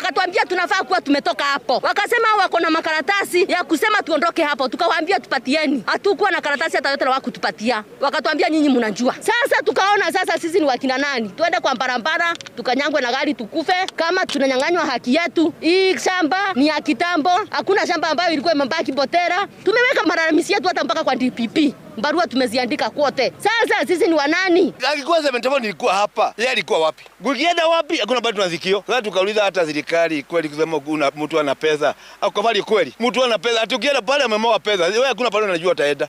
wakatuambia tunafaa kuwa tumetoka hapo. Wakasema wako na makaratasi ya kusema tuondoke hapo, tukawaambia tupatieni. Hatukuwa na karatasi hata yote na wakutupatia, wakatuambia nyinyi mnajua. Sasa tukaona sasa sisi ni wakina nani, tuende kwa barabara tukanyangwe na gari tukufe, kama tunanyang'anywa haki yetu. Hii shamba ni ya kitambo, hakuna shamba ambayo ilikuwa imebaki Botera. Tumeweka malalamishi yetu hata mpaka kwa DPP barua tumeziandika kwote. Sasa sisi ni wanani? Alikuwa 74 nilikuwa hapa, yeye alikuwa wapi? Kukienda wapi? Hakuna bado tunazikio. Sasa tukauliza hata serikali kweli kusema kuna mtu ana pesa. Au kweli kweli. Mtu ana pesa. Tukienda pale amemoa pesa. Wewe hakuna pale unajua utaenda.